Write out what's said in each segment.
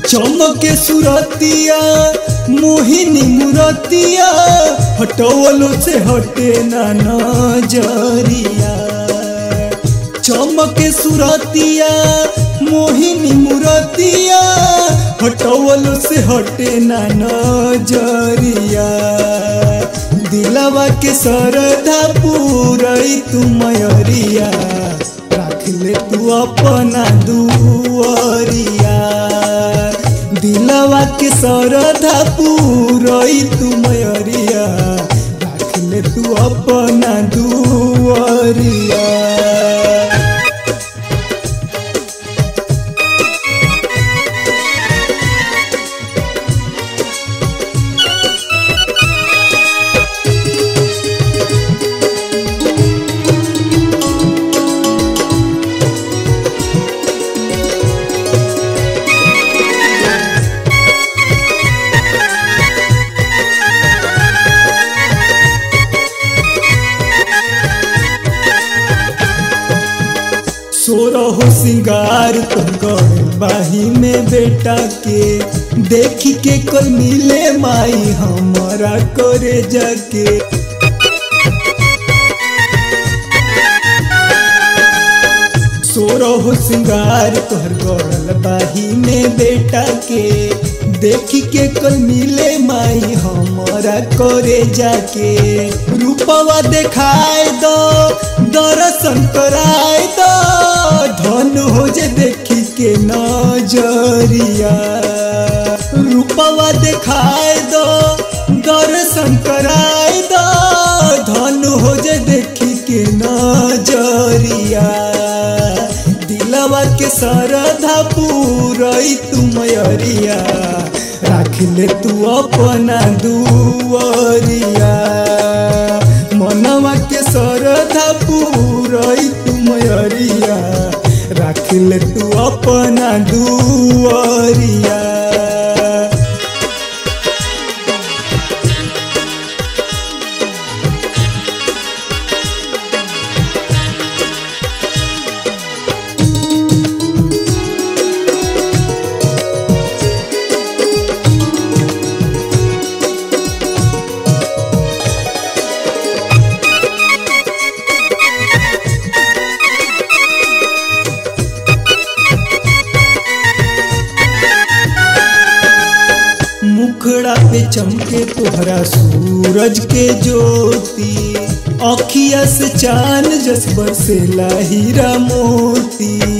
चमके सुरतिया मोहिनी मुरतिया हटवलो से हटे ना नजरिया चमके सुरतिया मोहिनी मुरतिया हटवलो से हटे ना नजरिया दिलवा के सरधा पूरई तू मयरिया राख ले तू अपना दुआरिया दिलवा के सरधा पूरई तू मयरिया राख ले तू अपना दुआरिया सोरहो सिंगार तो गड़ बाही में बेटा के देखी के कोई मिले माई हमारा करे जाके सोरहो सिंगार तोहर गड़ल बाही में बेटा के देखी के कोई मिले माई हमारा करे जाके रूपवा देखाए दो दर्शन कराए दो धन हो जे देखी के नजरिया रूपवा देखाए दो दर्शन कराए दो धन हो जे देखी के नजरिया दिलवा के सरधा पूरई तू मयरिया राख ले तू अपना दुआरिया मनवा के सरधा पूरई तू मयरिया राख ले तू अपना दुआरिया मुखड़ा पे चमके तोहरा सूरज के ज्योति अखिया से चांद जस बरसेला हीरा मोती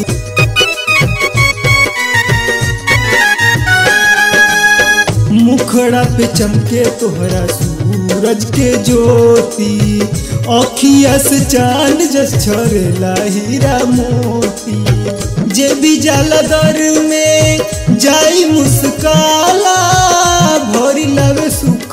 मुखड़ा पे चमके तोहरा सूरज के ज्योति अखिया से चांद जस छरेला हीरा मोती जे भी जाला दर में जाई मुस्काला भरी लवे सुख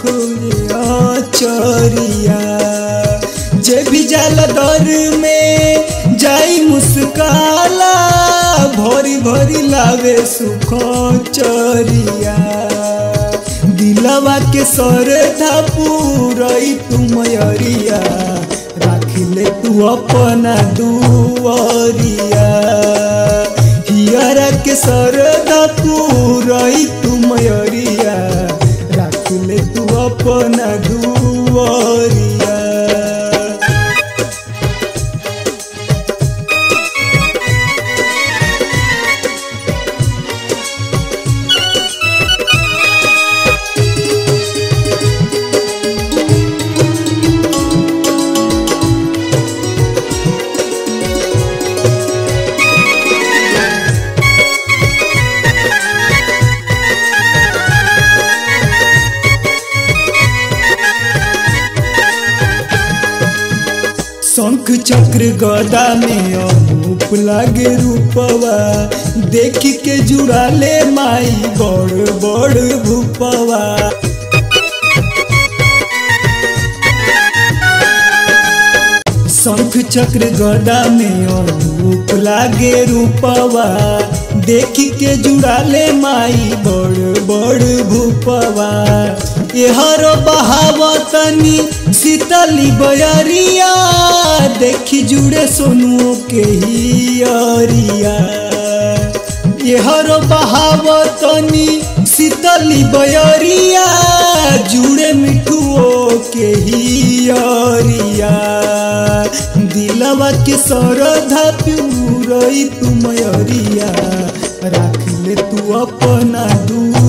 चरिया जे भी जाला दर में जाई मुस्काला भरी भरी लावे सुख चरिया दिलवा के सरधा पूरई तू मयरिया राख ले तू अपना दुआरिया हियरा के सरदा पूरई तू मयरिया राख ले तू अपना दुआरिया शंख चक्र गदा में अनूप लागे रूपवा देख के जुड़ा ले माई बड़ बड़ भूपवा शंख चक्र गदा में अनूप लागे रूपवा देख के जुड़ा ले माई बड़ बड़ भूपवा एहर बहावतनी शीतली बयरिया देखी जुड़े सोनुओ के ही अरिया ये हरो बहावतनी शीतली बयरिया जुड़े मिठुओ के हियरिया दिलवा के सरधा प्यूरई तुमयरिया राख ले तू अपना दूर